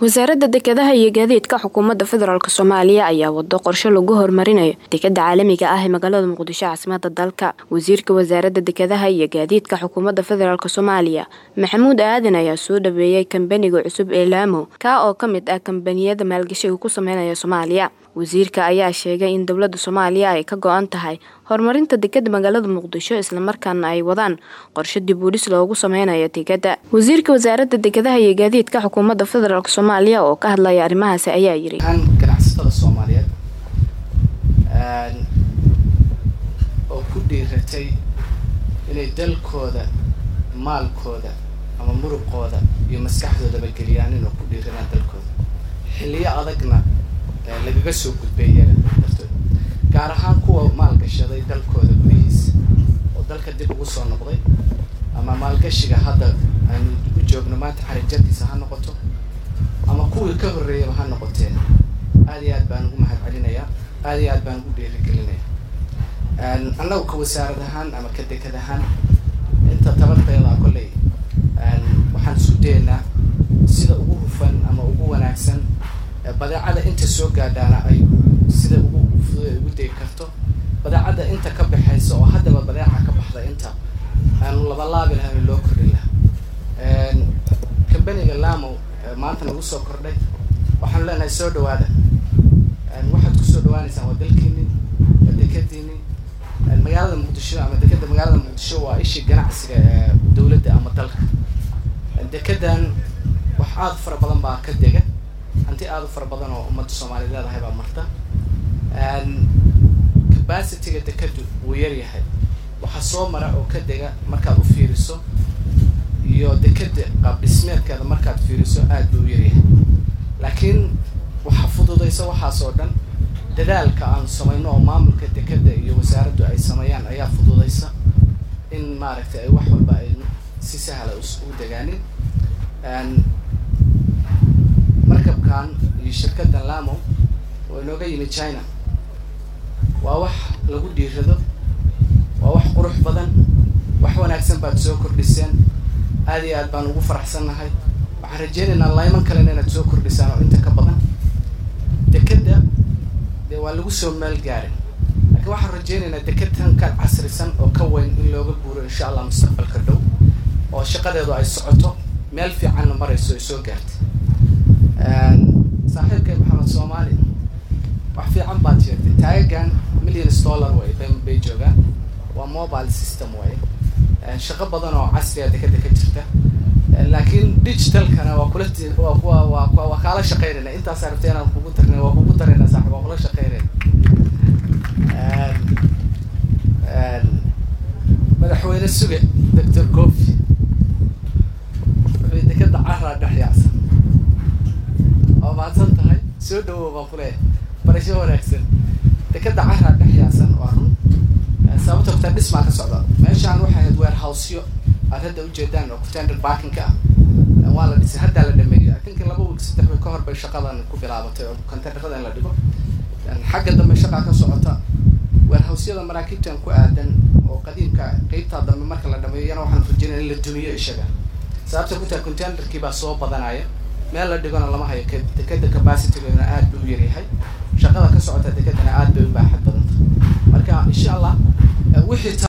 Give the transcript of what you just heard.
wasaaradda dekedaha iyo gaadiidka xukuumadda federaalk soomaaliya ayaa wado qorshe lagu horumarinayo dekeda caalamiga ah ee magaalada muqdisho caasimada dalka wasiirka wasaaradda dekedaha iyo gaadiidka xukuumadda federaalk soomaaliya maxamuud aadan ayaa soo dhaweeyey kambaniga cusub ee laamo kaa oo ka mid ah kambaniyada maalgashiga ku sameynaya soomaaliya wasiirka ayaa sheegay in dowladda soomaaliya ay ka go-an tahay horumarinta dekeda magaalada muqdisho islamarkaana ay wadaan qorshe dib uudhis loogu sameynayo dekeda wasiirka wasaaradda dekedaha iyo gaadiidka xukuumadda federaalk soomaaliya oo ka hadlaya arrimahaasi ayaa yiri ganacsatada soomaaliyeed oo ku dhiiratay inay dalkooda maalkooda ama muruqooda iyo maskaxdoodaba geliyaan inuu ku dhiiranaan dalkooda xilliyo adagna lagaga soo gudbay iyaga dartood gaar ahaan kuwa maalgashaday dalkooda gudihiisa oo dalka dib ugu soo noqday ama maalgashiga hadda aynu u joogno maanta xarijarkiisa ha noqoto ama kuwii ka horreeyaba ha noqoteen aad iyo aad baan ugu mahad celinayaa aad iyo aad baan ugu dhiirigelinayaa annagu ka wasaarad ahaan ama ka dekad ahaan inta tabarteeda kolley waxaan isku dayaynaa sida ugu hufan ama ugu wanaagsan badeecada inta soo gaadhaana ay sida ugu fududa ugu degi karto badeecadda inta ka baxaysa oo haddaba badeeca ka baxda inta aanu labalaabi lahayn loo kordhin lahaa kambaniga lamo maanta nagu soo kordhay waxaanu leenahay soo dhawaada waxaad kusoo dhawaanaysaan waa dalkiini waa dekadiini magaalada muqdisho ama dekeda magaalada muqdisho waa ishii ganacsiga ee dawladda ama dalka dekedan wax aada fara badan baa ka dega hanti aada u fara badan oo ummadda soomaaliya leedahay baa marta capacityga dekedu wuu yaryahay waxaa soo mara oo ka dega markaad u fiiriso iyo dekeda qaab dhismeedkeeda markaad fiiriso aad buu u yaryahay laakiin waxaa fududaysa waxaas oo dhan dadaalka aan samayno oo maamulka dekeda iyo wasaaraddu ay sameeyaan ayaa fududaysa in maaragtay ay wax walba ay si sahla ugu degaanin markabkan iyo shirkaddan lamo oo inooga yimid china waa wax lagu dhiirado waa wax qurux badan wax wanaagsan baad soo kordhiseen aad iyo aad baan ugu faraxsannahay waxaan rajeynaynaa layman kalena inaad soo kordhisaan oo inta ka badan dekeda dee waa lagu soo meel gaarin laakiin waxaan rajeynaynaa dekedtan ka casrisan oo ka weyn in looga guuro insha allah mustaqbalka dhow oo shaqadeedu ay socoto meel fiicanna marayso ay soo gaartay saaxiibkay maxamed soomaali wax fiican baad sheegtay taagagan millions dollar way bay joogaan waa mobile system way shaqo badan oo casriga dekeda ka jirta laakiin digitalkana waa kula waa kuwa waa kuwa waa kaala shaqeynayna intaasaa rabtay inaan kugu darnay waa kugu darayna saaxib waa kula shaqeynayna madaxweyne suge doctor cofi wuxuu dekeda caraa dhex yaacsan waa mahadsan tahay soo dhawow baan ku leeyahay barasho wanaagsan dekeda caraa dhex yaacsan waa run sababta kutaa dhismaa ka socda meeshaan waxay ahayd warehousyo aad hadda ujeedaan oo contender barkinka ah waa la dhisay haddaa la dhameeyey atinka laba wiig saddex wiig ka hor bay shaqadan ku bilaabatay oo contenderada in la dhigo xagga dambe shaqaa ka socota warehousyada maraakiibtan ku aadan oo qadiimka qeybtaa dambe marka la dhameeyo iyana waxaan rajinaya in la dumiyo ishaga sababta ku tahay contenderkii baa soo badanaya meel la dhigona lama hayo dekeda capacitygeeduna aad bay u yaryahay shaqada ka socota dekedana aad bay u baaxad badanta marka insha allah wixii